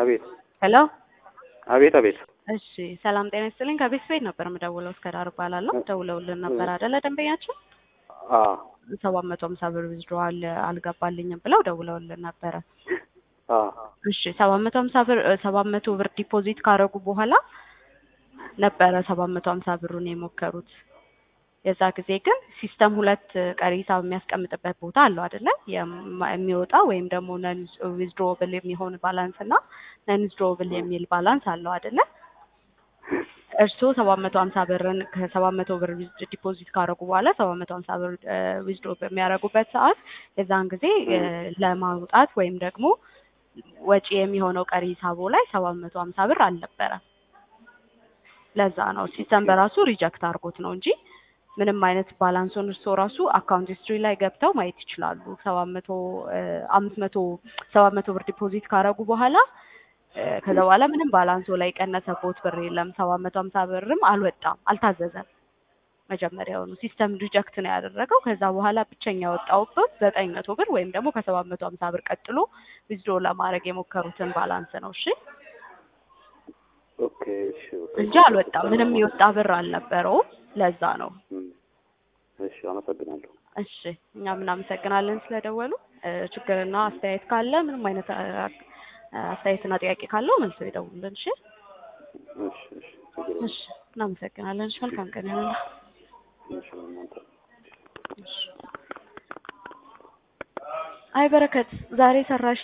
አቤት ሄሎ አቤት አቤት እሺ ሰላም ጤና ይስጥልኝ ከቤት ቤት ነበር የምደውለው እስከ ዳር እባላለሁ ደውለውልን ነበር አይደለ ደንበኛችን አ ሰባት መቶ ሀምሳ ብር ዊዝድሮዋል አልገባልኝም ብለው ደውለውልን ነበረ አ እሺ ሰባት መቶ ሀምሳ ብር ሰባት መቶ ብር ዲፖዚት ካረጉ በኋላ ነበረ ሰባት መቶ ሀምሳ ብሩን የሞከሩት የዛ ጊዜ ግን ሲስተም ሁለት ቀሪ ሂሳብ የሚያስቀምጥበት ቦታ አለው አይደለ የማ- የሚወጣ ወይም ደግሞ ነን ዊዝድሮብል የሚሆን ባላንስ እና ነን ዊዝድሮብል የሚል ባላንስ አለው አይደለ እርስዎ ሰባት መቶ ሀምሳ ብርን ከሰባት መቶ ብር ዲፖዚት ካደረጉ በኋላ ሰባት መቶ ሀምሳ ብር ዊዝድሮ በሚያደርጉበት ሰዓት የዛን ጊዜ እ ለማውጣት ወይም ደግሞ ወጪ የሚሆነው ቀሪ ሂሳቦ ላይ ሰባት መቶ ሀምሳ ብር አልነበረም። ለዛ ነው ሲስተም በራሱ ሪጀክት አድርጎት ነው እንጂ ምንም አይነት ባላንሱን እርስዎ ራሱ አካውንት ሂስትሪ ላይ ገብተው ማየት ይችላሉ። ሰባት መቶ አምስት መቶ ሰባት መቶ ብር ዲፖዚት ካደረጉ በኋላ እ ከዛ በኋላ ምንም ባላንሶ ላይ የቀነሰቦት ብር የለም። ሰባት መቶ ሀምሳ ብርም አልወጣም፣ አልታዘዘም። መጀመሪያውኑ ሲስተም ሪጀክት ነው ያደረገው። ከዛ በኋላ ብቸኛ ያወጣውበት ዘጠኝ መቶ ብር ወይም ደግሞ ከሰባት መቶ ሀምሳ ብር ቀጥሎ ዊዝድሮ ለማድረግ የሞከሩትን ባላንስ ነው። እሺ ኦኬ እሺ ኦኬ። እንጂ አልወጣም። ምንም የወጣ ብር አልነበረውም። ለዛ ነው። እም፣ እሺ አመሰግናለሁ። እሺ እኛም እናመሰግናለን ስለደወሉ። እ ችግርና አስተያየት ካለ ምንም አይነት አ- አስተያየትና ጥያቄ ካለው መልሰው ይደውሉልን። እሺ እሺ እሺ ችግር የለም። እሺ እናመሰግናለን። እሺ መልካም ቀን ይሁንልህ። እሺ እናንተ እሺ አይ በረከት ዛሬ ሰራሽ